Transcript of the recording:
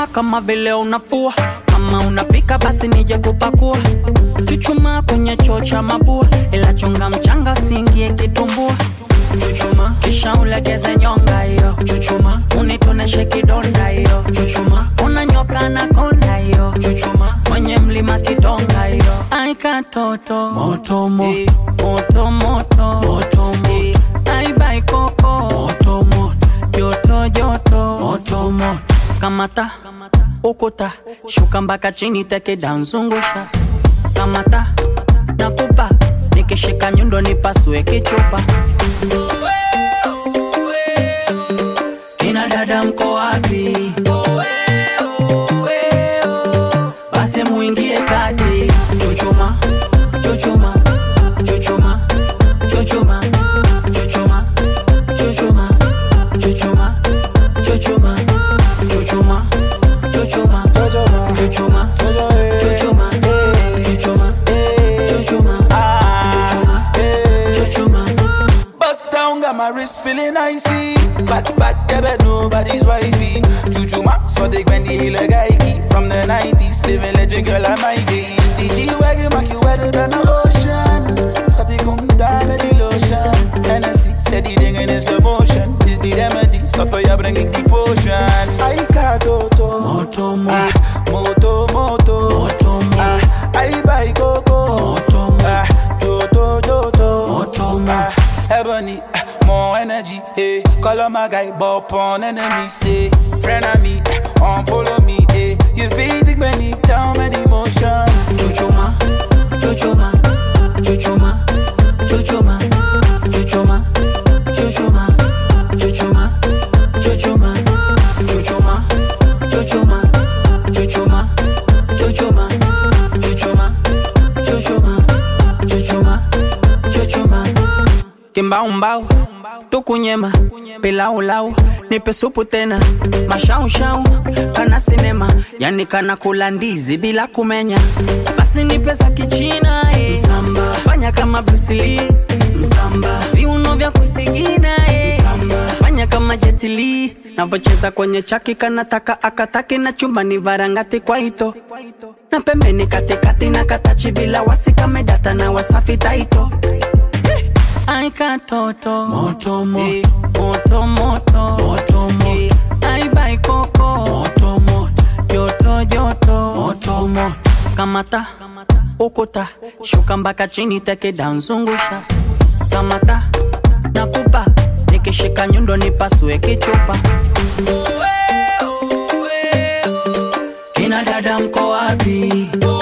chuchuma kama vile unafua kama unapika basi nije kupakua chuchuma kwenye choo cha mabua ila chonga mchanga singie kitumbua chuchuma kisha ulegeze nyonga hiyo chuchuma unitoneshe kidonda hiyo chuchuma unanyoka na konda hiyo chuchuma kwenye mlima kidonga hiyo aika toto moto moto moto moto moto moto aibai koko moto moto joto joto moto moto kamata ukuta shuka mpaka chini tekeda nzungusha kamata nakupa nikishika nyundo nipasue kichupa kina dada mko wapi basi muingie kati chuchuma chuchuma chuchuma chuchuma chuchuma chuchuma chuchuma chuchuma chuchuma chuchuma Jojo chuchuma Jojo, eh. chuchuma chuchuma chuchuma chuchuma chuchuma Bust down, got my wrist feeling icy. Bad, bad, yeah, but nobody's wifey. Chuchuma, so they when the hill guy From the 90s, living legend, girl, I might be. The G-Wagon, make you wetter than the ocean. So they come down with the lotion. Hennessy, said the thing in slow motion. Is the remedy, so for you bringing the potion. I got Toto. Moto, mo. Ah, moto, moto. Moto, mo. Ah, I buy coco. Moto, mo. Ah, Joto, Joto. Moto, mo. Ah, Ebony, ah, more energy, hey. Call on my guy, bop on enemy, say. Friend of me, ah, on follow me, hey. You feel the money, down my emotion. chuchuma chuchuma chuchuma chuchuma chuchuma chuchuma chuchuma chuchuma chuchuma chuchuma chuchuma chuchuma chuchuma chuchuma chuchuma chuchuma kimbaumbau tukunyema pilaulau nipe supu tena mashaushau kana sinema yani kana kula ndizi bila kumenya basi nipe za kichina eh. msamba fanya kama brusili msamba viuno vya kusigina eh. msamba fanya kama jetili navocheza kwenye chaki kanataka akataki na chumbani varangati kwa ito na pembeni katikati na katachi bila wasikamedata na wasafi taito Ai katoto moto moto moto moto moto moto Ai bai koko moto moto joto joto moto moto kamata ukuta shuka mpaka chini tekeda nzungusha kamata nakupa nikishika nyundo nipasue kichupa kina dada mko wapi